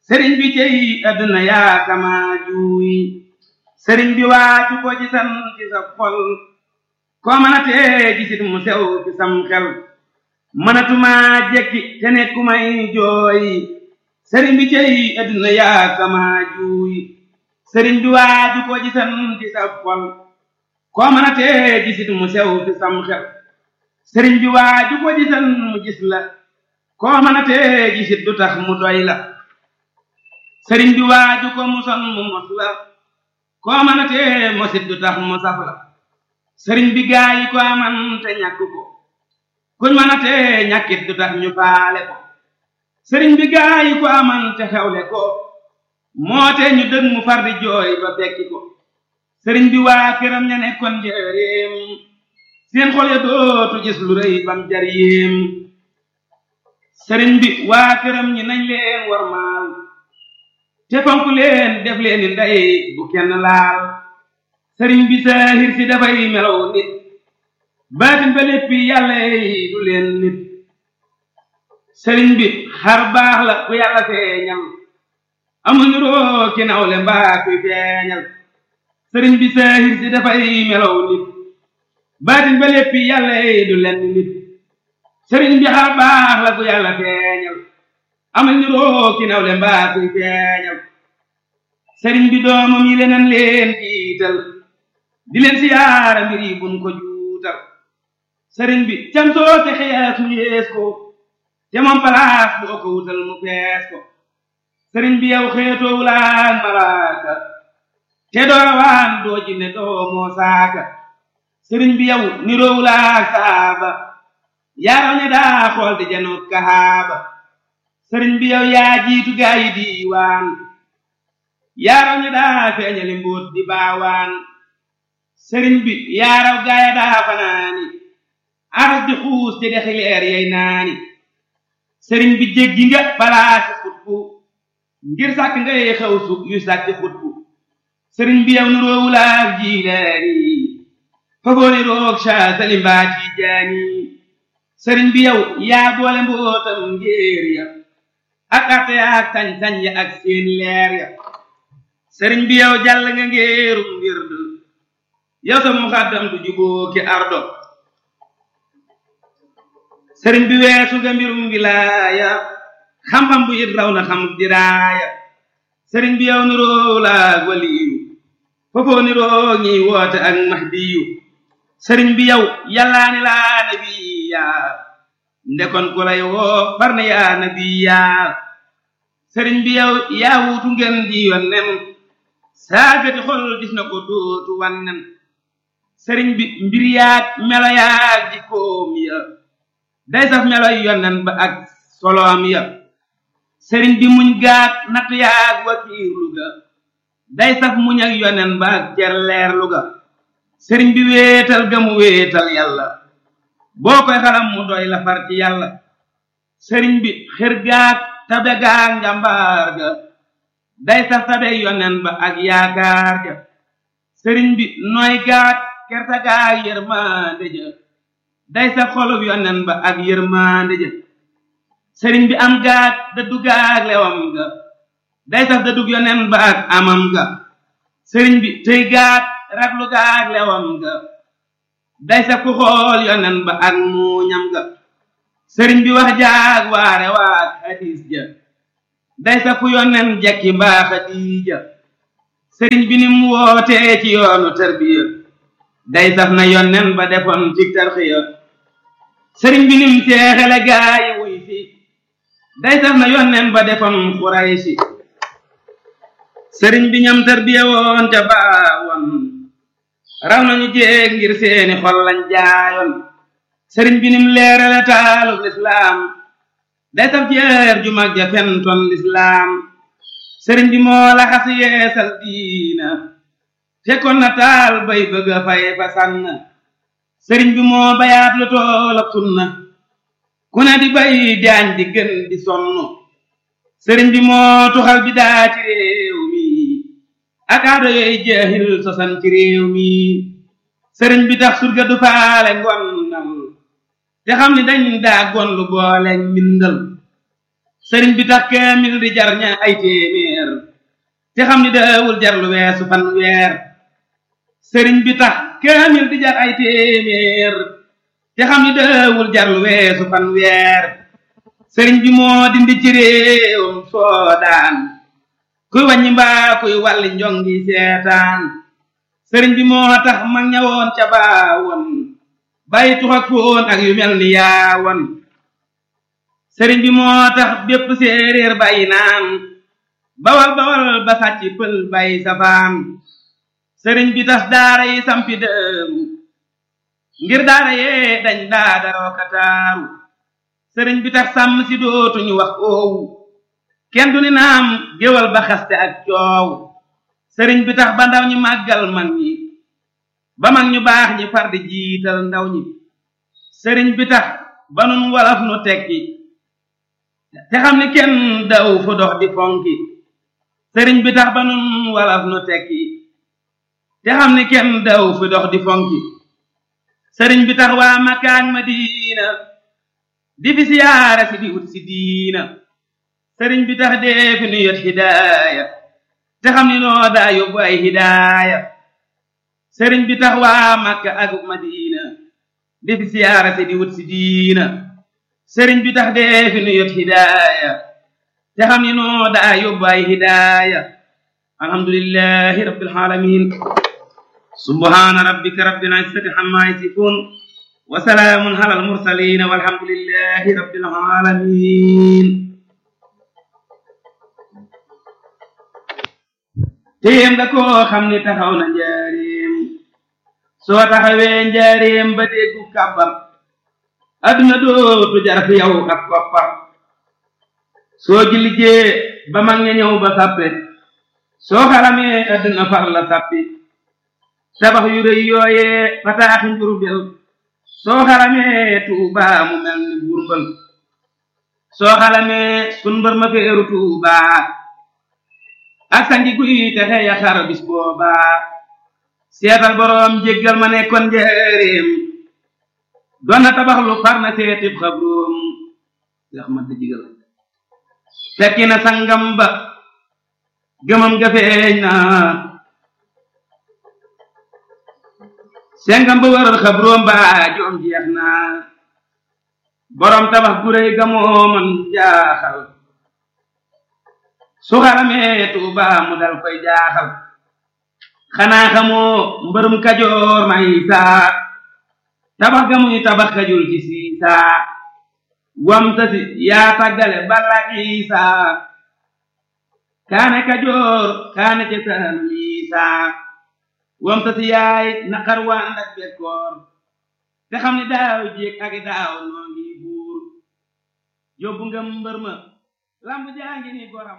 sëriñ bi cey adduna yaa kama juuy sëriñ bi waaju ko ci san ci sa xol koo mën a tee gisit mu sew ci sam xel mënatuma jekki te nekku may jooy sëriñ bi cey adduna yaa kama juuy sëriñ bi waaju ko ci san ci sa xol koo mën a tee gisit mu sew ci sam xel sëriñ bi waaju ko ci san mu gis la koo mën a tee gisit du tax mu doy la sëriñ bi waaju ko mu son mu mos la koo mën a tee mosit du tax mu saf la sëriñ bi gaa yi ko aman te ñàkk ko kuñ mën a tee ñàkkit du tax ñu faale ko sëriñ bi gaa yi ko aman te xewle ko moo te ñu dëg mu far di jooy ba bekki ko sëriñ bi waa këram ña nekkoon njëreem seen xol ya dootu gis lu rëy bam jar yéem sëriñ bi waa këram ñi nañ leen warmaal te fonk leen def leen ni ndey bu kenn laal sëriñ bi saahir si dafay melow nit baatin ba léppi yàlla yi du leen nit sëriñ bi xar baax la ku yàlla feeñal amuñu roo ki nawle mbaa kuy feeñal sëriñ bi saahir si dafay melow nit baatin ba léppi yàlla yi du leen nit sëriñ bi xar baax la ku yàlla feeñal amal ni roo ki nawle mbaa kuy feeñal sëriñ bi doomam yi leneen leen jiital di leen siyaara mbir yi buñ ko juutal sëriñ bi cam soo te xees mu yees ko te moom palaas boo ko wutal mu fees ko sëriñ bi yow xeetoo wulaan malaaka te doowaan doo jinne doo moo saaka sëriñ bi yow niroo wulaak saaba yaaraw ne daa xool di janoot kahaaba sëriñ bi yow yaa jiitu gaa yi diiwaan yaaraw ña daa feeñali mbóot di baawaan sëriñ bi yaaraw gaaya daa fanaani aras di xuus te dexi leer yey naani sëriñ bi jéggi nga balaasi xutbu ngir sàkk ngay xew su yu sàkki xutbu sëriñ bi yow nuroowulaak jiilaani fagooni roog saa salimbaa tiijaani sëriñ bi yow yaa boole mbootam ngéer ya ak arte ya ak sañ-sañ ya ak seen leer ya sëriñ bi yow jàll nga ngéerum wird yow sa muxaddam du juboo ki ardo sëriñ bi weesu nga mbirum wilaaya xam-xam bu it raw na xam diraaya sëriñ bi yow niroo laag waliyu foofoo niroo ñiy woote ak mahdiyu sëriñ bi yow yàllaani laa nabiya ndekon ku lay woo far na yaa nabiya sëriñ bi yow yaa wuutu ngeen ji yonnen saagati xol gis na ko dootu wannen sëriñ bi mbir yaag melo yaag jikkoom ya day saf meloy yonnen ba ak soloom ya sëriñ bi muñ gaat natt yaag wakiirlu ga day saf muñ ak yonnen ba ak jerleerlu ga sëriñ bi wéetal ga mu wéetal yàlla boo koy xalam mu doy la far ci yàlla sëriñ bi xër gaag tabe gaag njàmbaar ga day saf tabe yonnen ba ak yaakaar ja sëriñ bi nooy gaag kerta gaag yërmande ja day saf xolub yonnen ba ak yërmande ja sëriñ bi am gaag dëddu gaag lewam ga day saf dëddug yonnen ba ak amam ga sëriñ bi tëy gaag raglu gaag lewam ga day saf ku xool yonnen ba ak muuñam ga sëriñ bi wax jaag waare waag hadis ja day saf ku yonnen jekki mbaa xadiija sëriñ bi nim wootee ci yoonu tarbiya day saf na yonnen ba defoon ci tarxiya sëriñ bi nim teexele gaayi wuy fi day saf na yonnen ba defoon xuraysi sëriñ bi ñam tarbiya woon ca baawoon raw nañu jéeg ngir seeni xol lañ jaayoon sëriñ bi nim leerale taalub lislaam day saf jeer ju mag ja fentoon lislaam sëriñ bi moo la xas yeesal diina fekkoon na taal bay bëgg a fay fa sànn sëriñ bi moo bayaat lu toolab sunna ku ne di bay jaañ di gën di sonn sëriñ bi moo tuxal bi daa ci réew mi ak aado yooyu jeexil sosan ci réew mi sëriñ bi tax surga du faale ngonnal te xam ni dañ daa gon lu boole mbindal sëriñ bi tax kaamil di jar ña ay téeméer te xam ni daawul jar lu weesu fan weer sëriñ bi tax kaamil di jar ay téeméer te xam ni daawul jar lu weesu fan weer sëriñ bi moo dindi ci réewam soodaan kuy wàññi mbaa kuy wàlli njongi seetaan sëriñ bi moo tax mag ñawoon ca baawoon bàyyi tux ak foon ak yu mel ni yaawoon sëriñ bi moo tax bépp séeréer bàyyi naan bawal bawal ba sàcc pël bàyyi safaan sëriñ bi tas daara yi sampi dëru ngir daara yee dañ daa daroo kataaru sëriñ bi tax sàmm si dootuñu wax oowu kenn du ni naam géwal ba xaste ak coow sëriñ bi tax ba ndaw ñi màggal mag ñi ba mag ñu baax ñi far di jiital ndaw ñi sëriñ bi tax ba nun walaf nu tekki te xam ni kenn daw fu dox di fonki sëriñ bi tax ba nun walaf nu tekki te xam ni kenn daw fu dox di fonki sëriñ bi tax waa Makka ak Madina di fi siyaara si di wut si diina sëriñ bi tax dee fi nu yot hidaaya te xam ni noo daa yóbbu ay hidaaya sëriñ bi tax waa Makka ak Madina di fi siyaara si di wut si diina sëriñ bi tax dee fi nu yot hidaaya te xam ni noo daa yóbbu ay hidaaya alhamdulillahi rabbil alamin subhana rabbika rabbil izzati amma yasifun wa salaamun ala al mursalin walhamdulillahi rabbil alamin téem nga koo xam ni taxaw na njaareem soo taxawee njaareem ba déggu kàbbar adduna dootu jar fi yow ak koppar soo jilijee ba mag ña ñëw ba sàppe soo xaramee adduna far la sàppi tabax yu rëy yooyee fataaxi njurbel soo xaramee tuubaa mu mel ni burmbal soo xaramee sun mbër ma feeru tuubaa ak sangi guy texe ya xar bis boobaa seetal boroom jéggal ma nekkoon njëreem doon na tabax lu far na seetib xabroom yax ma digal fekki na sangam ba gëmam ga feeñ na sengam ba waral xabroom ba joom jeex na boroom tabax gu réy ga moo man jaaxal su xaramee tuuba mu dal koy jaaxal xanaa xamoo mbërum kajoor may saa tabax ga muy tabax kajul ci siisaa wam tasi yaa tàggale balak isaa kaane kajoor kaane ca saalum isaa wam tasi yaay naqar waan ak bekkoor te xam ni daaw jéeg ak daaw noo ngi buur yóbbu nga mbër ma lamb jaa ngi ni goram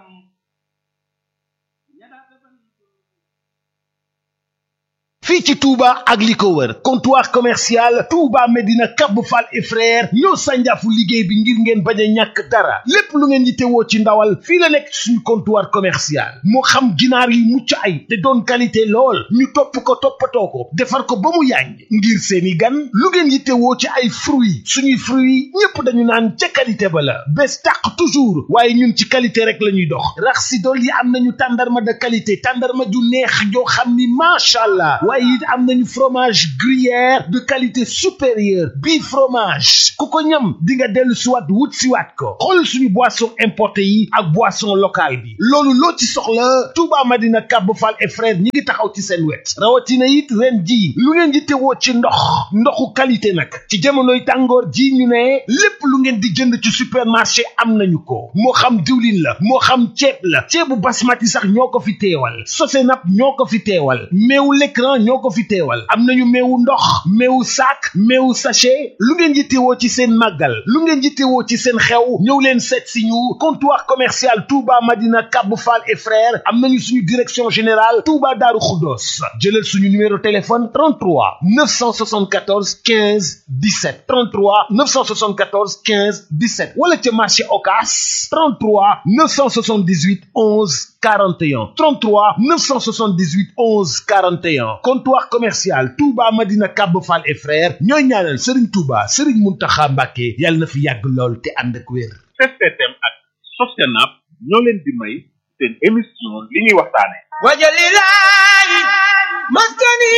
fii ci Touba ak li ko wër comptoir commercial Touba Medina Cap Fall et frère ñoo sànjaafu liggéey bi ngir ngeen bañ a ñàkk dara lépp lu ngeen yittewoo ci ndawal fii la nekk suñu comptoir commercial moo xam ginaar yi mucc ay te doon qualité lool ñu topp ko toppatoo ko defar ko ba mu yànj ngir seeni gan lu ngeen yittewoo ci ay fruits suñuy fruits ñépp dañu naan ca qualité ba la bés tàq toujours waaye ñun ci qualité rek la ñuy dox rax si dool yi am nañu tàndarma de qualité tàndarma ju neex joo xam ni macha allah waaye it am nañu fromage gruyère de qualité supérieure bii fromage ku ko ñam di nga dellu siwaat wut siwaat ko xool suñu boisson importé yi ak boisson locale bi loolu loo ci soxla Touba Madina Cap Fall et frère ñi ngi taxaw ci seen wet rawatina it ren ji lu ngeen di tewoo ci ndox ndoxu qualité nag ci jamonoy tàngoor ji ñu ne lépp lu ngeen di jënd ci supermarché am nañu ko moo xam diwlin la moo xam ceeb la ceebu basmati sax ñoo ko fi teewal Sosenap ñoo ko fi teewal meewu l'écran ñoo ko fi teewal am nañu meewu ndox meewu sac meewu sachet lu ngeen yittewoo ci seen màggal lu ngeen yittewoo ci seen xew ñëw leen seet si ñu comptoir commercial Touba Madina Cap Fall et frères am nañu suñu direction générale Touba Darou Khoudoss jëlal suñu numéro téléphone 33 974 15 17 33 974 15 17 wala ca marché Ocass 33 978 11 41 33 978 11 41 comptoir commercial Touba Madina Cap Fall et frères ñooy ñaanal Serigne Touba Serigne Mountakha Mbacké yàlla na fi yàgg lool te ànd ak wér. STM ak Sostenab ñoo leen di may seen émission li ñuy waxtaane wajalilahi maskani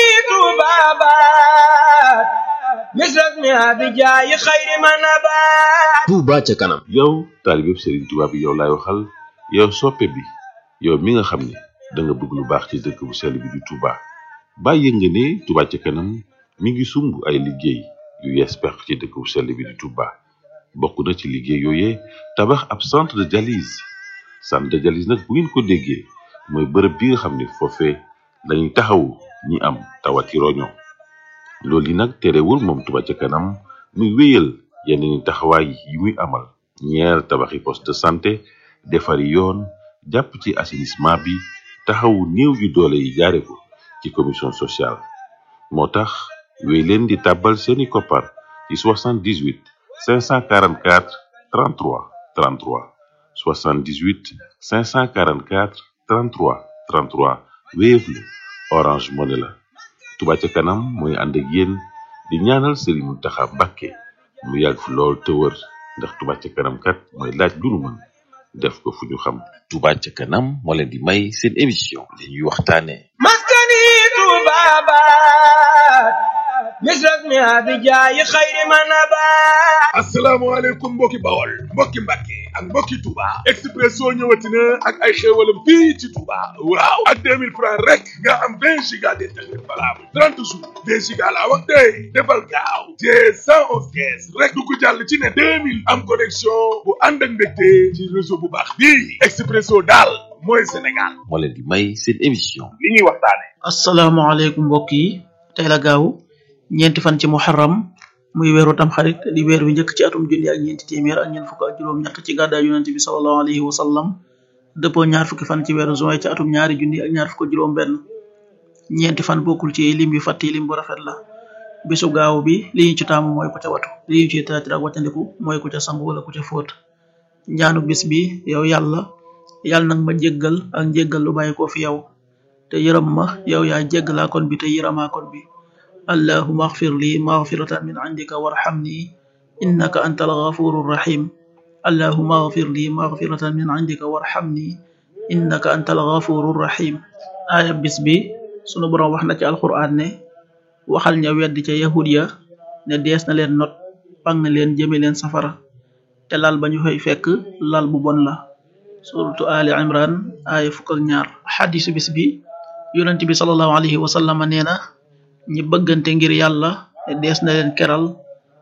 tubabat misras mi abijaayi xayri manabat Touba ca kanam yow taalibeb Serigne Touba bi yow laay waxal yow soppe bi yow mi nga xam ne da nga bëgg lu baax ci dëkk bu sell bi di Touba bàyyi nga ne Touba ca kanam mi ngi sumb ay liggéey yu yees peq ci dëkk bu sell bi di Touba bokk na ci liggéey yooyee tabax ab centre de dialyse centre de dialyse nag bu ngeen ko déggee mooy bërëb bi nga xam ne foofee lañuy taxawu ñi am tawati roño loolu yi nag terewul moom Touba ca kanam muy wéyal yeneen taxawaay yi muy amal ñeer tabaxi poste de santé defari yoon jàpp ci assainissement bi taxawu néew yu doole yi jaare ko ci commission sociale moo tax wéy leen di tàbbal seeni koppar ci 78 544 33 33 78 544 33 33 Wave la Orange Money la Touba ca kanam mooy ànd ak yéen di ñaanal Serigne Mountakha Mbacké mu yàgg fi lool te wër ndax Touba ca kanam kat mooy laaj lu nu mën def ko fu ñu xam Touba ca kanam moo leen di may seen émission li ñuy waxtaane maskani tubabat misras mi abijaayi xayri manabat asalaamaaleykum mbokki bawol mbokki mbàkke ak mbokki Touba Expresso ñëwati na ak ay xéewalam fii ci Touba waaw ak 2000 francs rek nga am 20 giga d'internet valable 30 jours 2 giga laa wax tey defal gaaw te 111 kees rek du ko jàll ci ne 2000 am connexion bu ànd ak mbégte ci réseau bu baax bii Expresso daal mooy Sénégal moo leen di may seen émission li ñuy waxtaane asalaamaaleykum mbokk yi tey la gaaw ñeenti fan ci muharram muy weeru tamxarit di weer wi njëkk ci atum junni ak ñeenti téeméer ak ñeent fukk ak juróom-ñett ci gàddaay yonent bi sallallahu alayhi wa sallam dëppoo ñaar fukki fan ci weeru juin ci atum ñaari junni ak ñaar fukk ak juróom-benn ñeenti fan bokkul ci lim yu fàtti lim bu rafet la bisu gaaw bi li ñu ci taamu mooy ku ca watu li ñu ci taatir ak wàccandiku mooy ku ca sangu wala ku ca fóot ñaanu bis bi yow yàlla yàlla nag ma jéggal ak njéggal lu bàyyi ko fi yow te yërëm ma yow yaa jéggalaa kon bi te yërëmaa kon bi allahuma axfir li maxfiratan min indika warxamni innaka anta algafuru rahim allahuma axfir li maxfiratan min indika warxamni innaka anta algafuru rahim aaya bis bi sunu boroom wax na ci alquran ne waxal ña weddi ca yahud ya ne dees na leen not pang leen jëme leen safara te lal ba ñu fay fekk lal bu bon la suratu ali imran aaya fukk ak ñaar xadisu bis bi yonent bi salallahu alayhi wa sallam nee na ñi bëggante ngir yàlla te dees na leen keral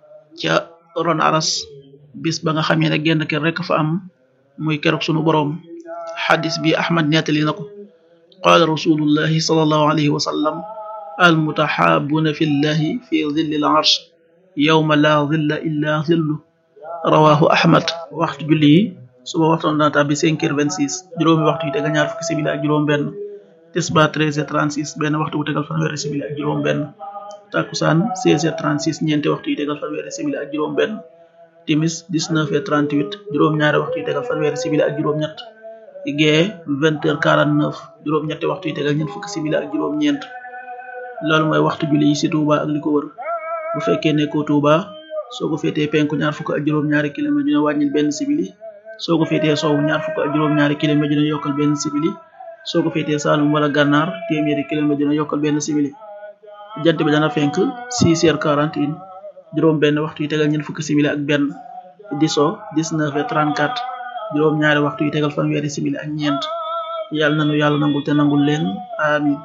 ca ron aras bis ba nga xamee ne genn ker rek fa am muy keroog sunu boroom xadis bi ahmad nettali na ko qaala rasulullahi salallahu alayhi wa sallam almutaxaabuuna fi llahi fi zilli l arsh yawma la zilla illa zillu rawahu ahmad waxtu julli yi suba waxtoon dana tàbbi cinq heures vingt six juróomi waxtu yi tegal ñaar fukki simili ak juróom benn tisba treize heures trente six benn waxtu bu tegal fanweeri simili ak juróom benn takkusaan seize heures trente six ñeenti waxtu yi tegal fanweeri simili ak juróom benn timis dix neuf heures trente huit juróom ñaari waxtu yi tegal fanweeri simili ak juróom ñett gee vingt heures quarante neuf juróom ñetti waxtu yi tegal ñeent fukki simili ak juróom ñeent loolu mooy waxtu julli yi ci Touba ak li ko wër bu fekkee nekkoo Touba soo ko féetee penku ñaar fukk ak juróom ñaari kilomètre dina wàññil benn simili soo ko féetee soowu ñaar fukk ak juróom ñaari kilomètre dina yokkal benn simili soo ko féetee Saalum wala Gànnaar téeméeri kilomètre dina yokkal benn simili jant bi dana fenk six heures quarante une juróom benn waxtu yi tegal ñeent fukki simili ak benn di so dix-neuf heures trente-quatre juróom ñaari waxtu yi tegal fanweeri simili ak ñeent yàlla nanu yàlla nangul te nangul leen amin